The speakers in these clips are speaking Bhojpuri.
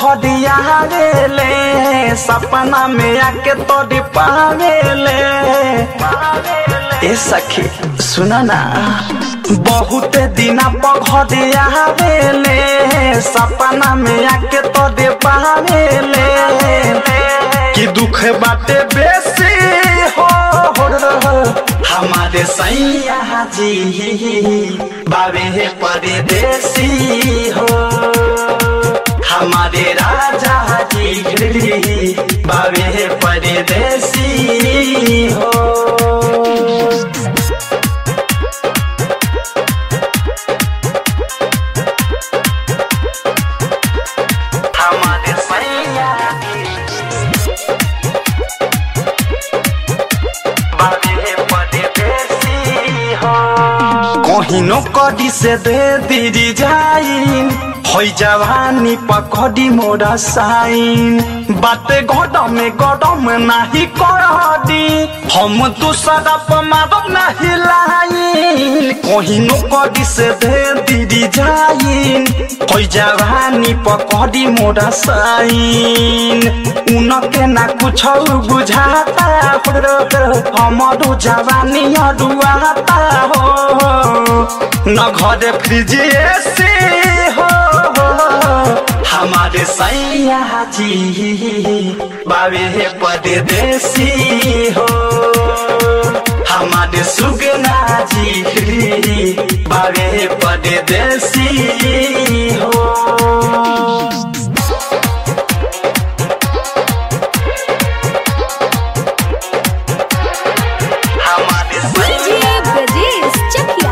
पघड़िया ले सपना में आके तोड़ी पावेले ए सखी सुना ना बहुत दिना पघड़िया ले सपना में आके तोड़ी पावेले कि दुख बाटे बेसी हो हमारे सैया जी बाबे परदेसी हो हमारे राजा जी बाबे परदेसी हो हमारे सैया बाबे परदेसी हो कहिनो कडी से दे दीदी जाइन होइ जवानी पकड़ी मोरा साइन बाते गडम गडम नाही करदी हम तू सदप मारब नाही लाइन कहिनो कडी से दे दीदी जाइन होइ जवानी पकड़ी मोरा साइन उनके ना कुछ बुझाता हमारो जवानी अडुआता हो न घरे फ्रिज एसी हो हमारे सैया जी बाबे परदेसी हो हमारे सुगना जी बाबे परदेसी हो हमारे डीजे ब्रजेश चकिया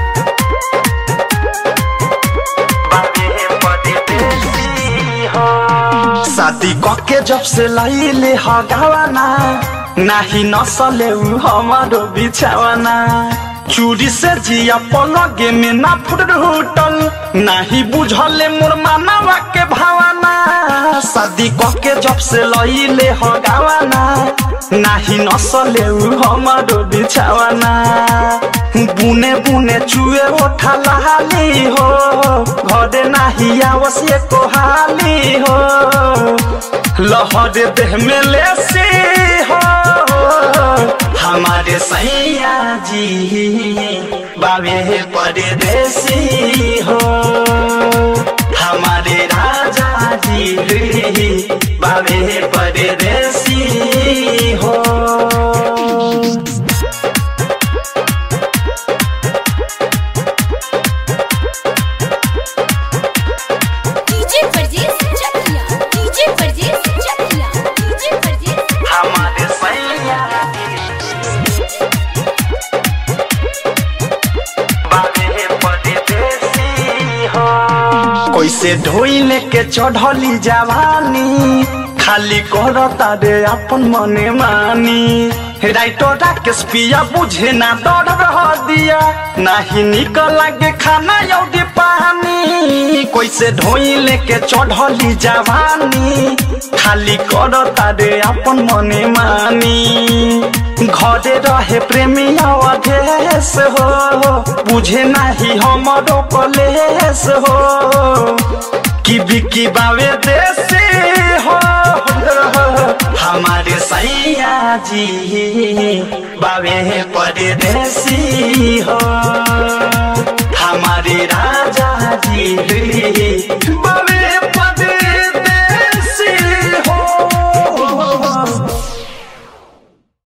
शादी कके जब से लैले हगावाना नाही नसले उ हमारो बिछावाना चूड़ी से जिया पलगे में ना फुटल नाही बुझले मोर मानवा के भावना शादी कके जब से लैले हगावाना नाही नसले उ हमारो बिछावाना बुने बुने चुए ओठा लहाली हो घरे नाही आवश्य कोहाली हो लहर देह में लेसी हो हमारे सैया जी बाबे परदेसी हो हमारे राजा जी बाबे परदेसी हो DJ Brajesh Chakia DJ Brajesh Chakia DJ Brajesh हमारे सैया बाबे परदेसी हो कैसे ढोइले के चढ़ली जवानी खाली करता रे अपन मने मानी राइटो राकेश पिया बुझे ना डर रह दिया नाही निक लागे खाना यौदी पानी कैसे ढोइले के चढ़ली जवानी खाली करता रे अपन मने मानी घरे रहे प्रेमी अवधेश हो बुझे नाही हमरो कलेश हो कि बिकी बावे देसी हो हमारे सैया जी बावे परदेसी हो